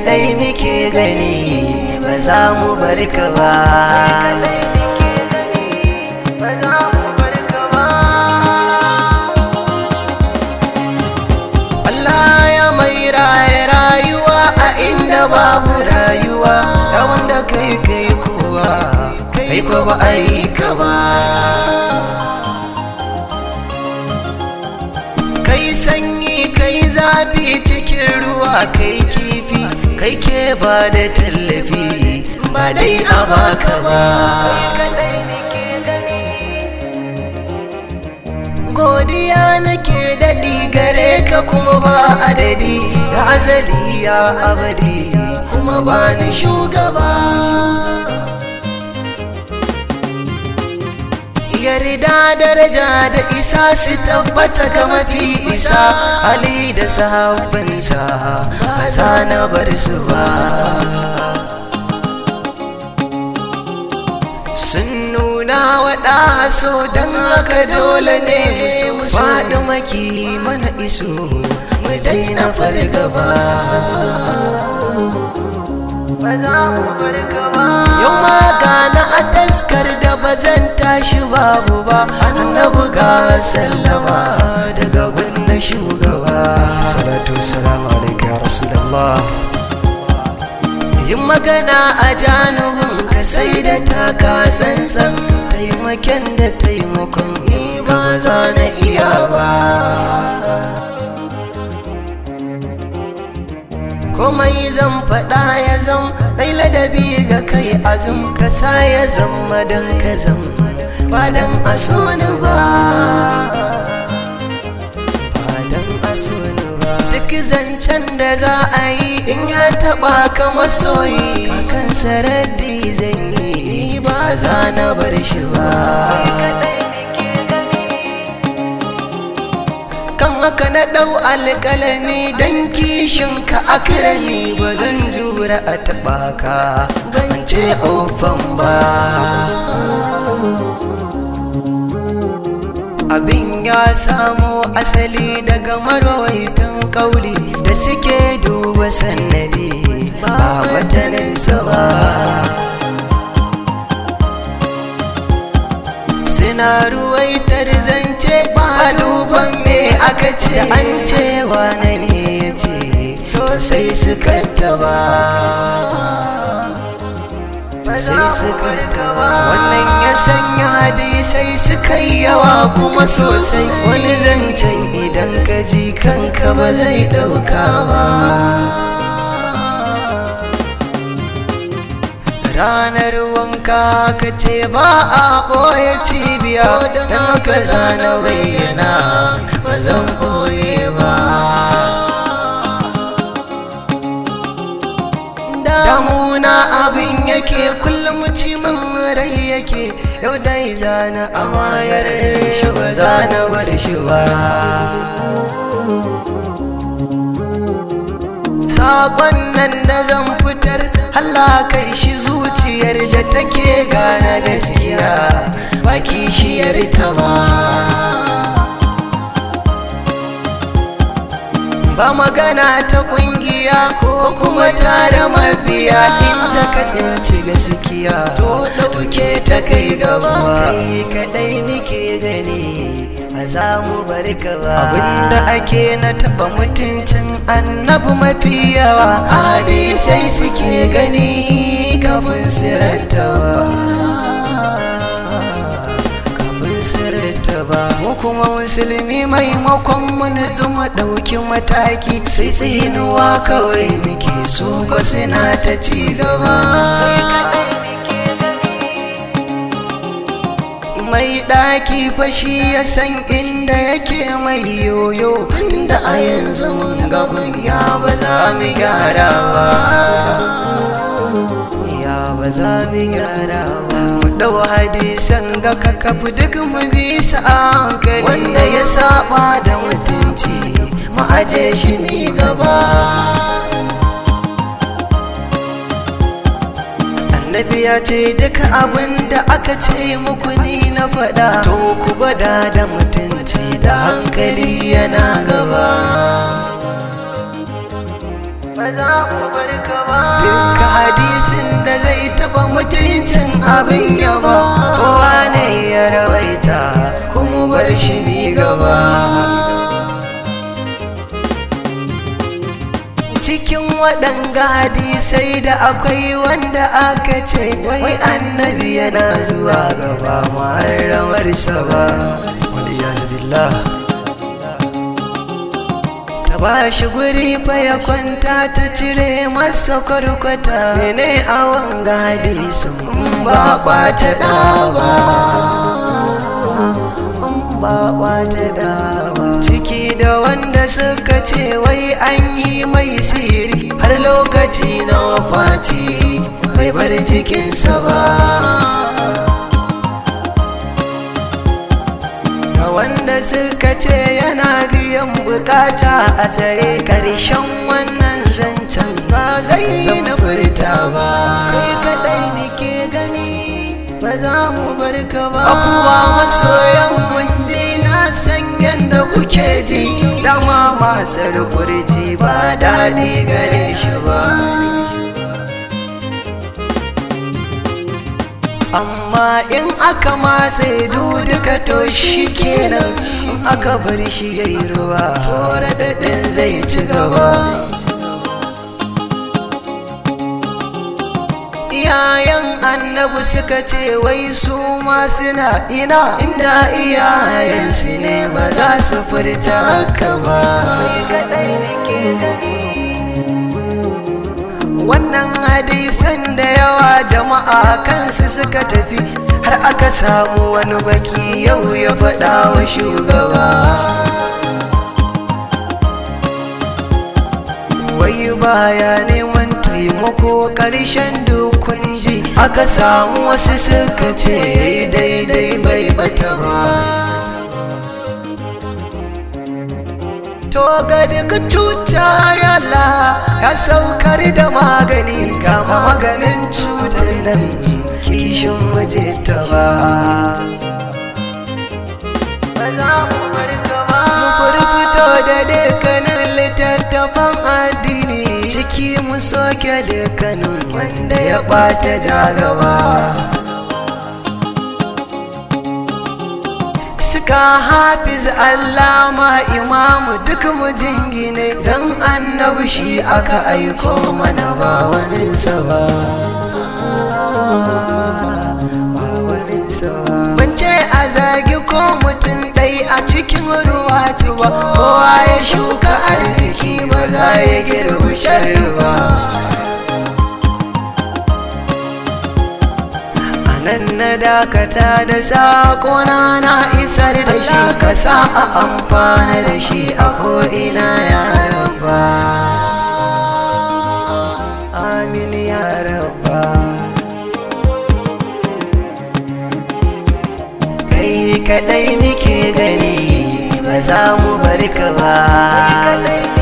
kadai muke gani ba za mu bar ka ba Allah ya mai raye rayuwa a inda babu rayuwa da wanda kai kai kowa kai ko ba a yi ka ba kai sanyi kai zafi cikin ruwa kai kifi kai ke ba da tallafi ba dai a baka ba godiya nake daɗi gare ka kuma ba adadi ya azali ya abadi kuma ba ni shugaba yarda daraja da isa su tabbata ga mafi isa ali da sahabbansa ba za na bar su ba sun nuna waɗa so don haka dole ne mu faɗi maki mana iso mu daina fargaba yau ma gana a taskar da ba zan tashi babu ba annabi ga sallama daga gunna shugaba salatu salamu alaika ya rasulallah yin magana a janubin ka sai da taka tsantsan taimaken da taimakon ni ba za na iya ba komai zan faɗa ya zam ɗai ladabi ga kai azum ka sa ya zama don ka zam ba don a so ni ba ba don a so ni ba duk zancen da za a yi in ya taɓa ka masoyi kan sarari zan yi ba za na bar shi ba kan haka na ɗau alƙalami don kishin ka akirami ba zan jura a taɓa ka ban ce ofan ba abin ya samo asali daga marwaitan kauli da suke duba sannadi ba wataninsa ba suna ruwaitar zance ba duban me aka ce an ce wane ne ya ce to sai suka taba sai suka taba wannan ya sanya hadisai suka yi yawa kuma sosai wani zancen idan ka ji kanka ba zai dauka ba ranar wanka ka ce ba a ɓoye cibiya don haka zana bayyana ba zan ɓoye ba damuna abin yake kullum cimin rai yake yau dai zana amayar shi ba zana bar shi ba Sakon nan da zan fitar Allah kai shi zuciyar da take gane gaskiya ba kishiyar ta ba ba magana ta kungiya ko kuma tare mabiya inda ka tsinci gaskiya to dauke ta kai gaba kai kadai nike gani ba za mu bar ka ba abinda ake na taba mutuncin annabi mafi yawa hadisai suke gani kafin sirantawa kafin sirantawa mu kuma musulmi maimakon mu nutsu mu ɗauki mataki sai tsinuwa kawai muke so ko suna ta ci gaba mai ɗaki fashi ya san inda yake mai yoyo tunda a yanzu mun gaban ya ba za mu gyara ba ya ba za mu gyara ba mu ɗau hadisan ga kakafu duk mu bi su a hankali wanda ya saba da mutunci mu aje shi mi gaba annabi ya ce duka abin da aka ce muku ni na faɗa to ku gwada da mutunci da hankali yana gaba ba za mu bar ka ba duka hadisin da zai taba mutuncin abin yaba kowa ne ya rawaita kuma bar shi mi gaba cikin waɗanga hadisai da akwai wanda aka ce wai annabi yana zuwa gaba ma'aramarsa ba waliyadu billah ta ba shi guri fa ya kwanta ta cire masa kwarkwata sai ne a wanga hadisin ba ɓata ɗaba ba ɓata ɗaba ciki da wanda suka ce wai an yi mai siri har lokaci na wafati bai bar jikinsa ba da wanda suka ce yana biyan bukata a tsaye karshen wannan zancen ba zai na furta ba kai kadai nake gani ba za mu bar ka ba abuwa masoyan munji na san yadda kuke ji dama masar kurji ba daɗi gare shi ba amma in aka matse duka to shi kenan in aka bar shi ya yi ruwa tora daɗin zai ci gaba iyayen annabu suka ce wai su ma suna ina inda iyayensu ne ba za su furta haka ba wannan hadisan da yawa jama'a kansu suka tafi har aka samu wani baki yau ya faɗa wa shugaba wai baya neman taimako ƙarshen dukun ji aka samu wasu suka ce daidai bai bata ba to ga duka cuta yalla ya saukar da magani kama maganin cutar nan kishin waje ta ba fito da dukkanin littattafan addini ciki mu soke dukkanin wanda ya ɓata jagaba suka hafiz allama imamu duk mu jingine don annabi shi aka aiko mana ba waninsa ba Bance a zagi ko mutum ɗai a cikin ruwa ba kowa ya shuka arziki ba za ya girbi sharri ba nan na dakata da saƙona na isar da shi ka sa a amfana da shi a ko'ina ya raba amin ya raba kai kadai muke gani ba za mu bar ka ba